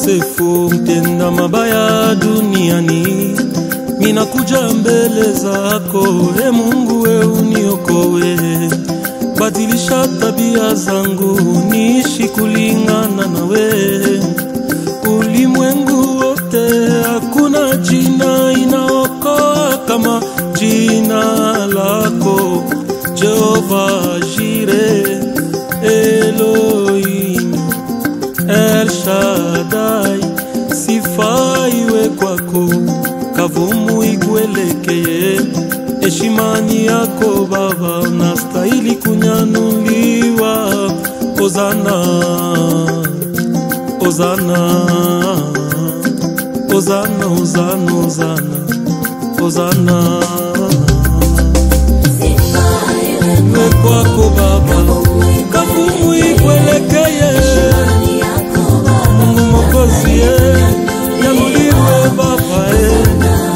mkosefu, mtenda mabaya duniani, minakuja mbele zako, e Mungu, we uniokoe. Badilisha tabia zangu, niishi kulingana nawe. Ulimwengu wote hakuna jina inaokoa kama jina lako Jehova Jire, Elohim, El Shaddai, sifa iwe kwako, kavumu ikuelekeye. Heshimani yako Baba, unastahili kunyanuliwa. Ozana, Ozana, Ozana, Ozana, Ozana, Ozana. Iwe kwako Baba, kavumu ikuelekeye. Mungu Mwokozi, eh, nyanuliwe Baba, eh.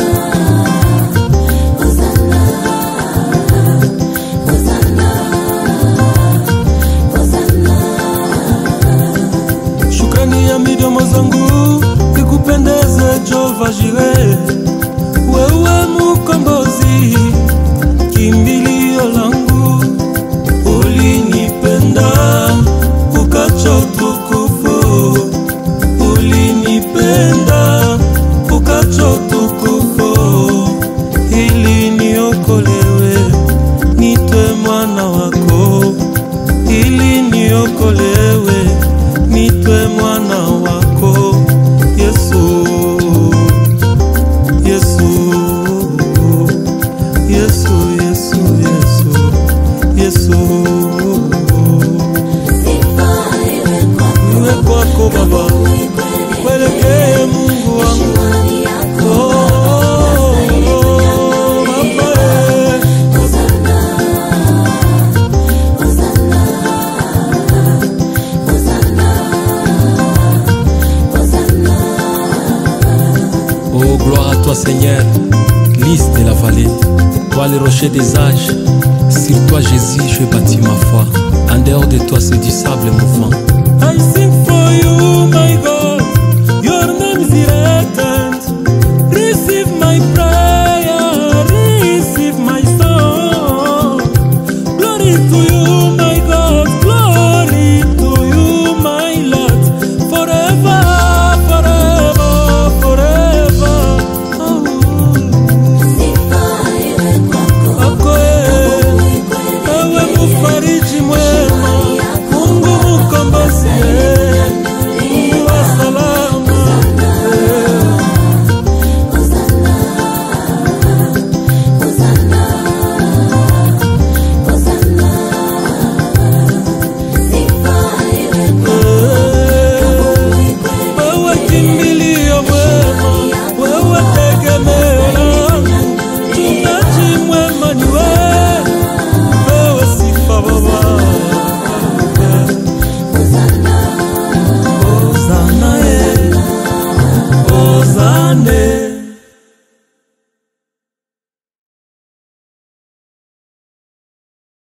Shukrani ya midomo zangu ikupendeze, Jehova Jire, wewe mukombozi, kimbilio langu, ulinipenda ukacha utukufu, ulinipenda ukacha utukufu, ili niokolewe, nitwe mwana wako, ili niokolewe, nitwe mwana wako, Yesu, Yesu, Yesu, Yesu, Yesu, Yesu. Iwe kwako Baba, kwelekee Mungu wangu. Oh, oh, oh, Baba, eh. Oh, gloire à toi Seigneur, lys de la vallée, toi le rocher des âges, sur toi Jésus je bâtis ma foi, en dehors de toi c'est du sable mouvant. I sing for you, my God.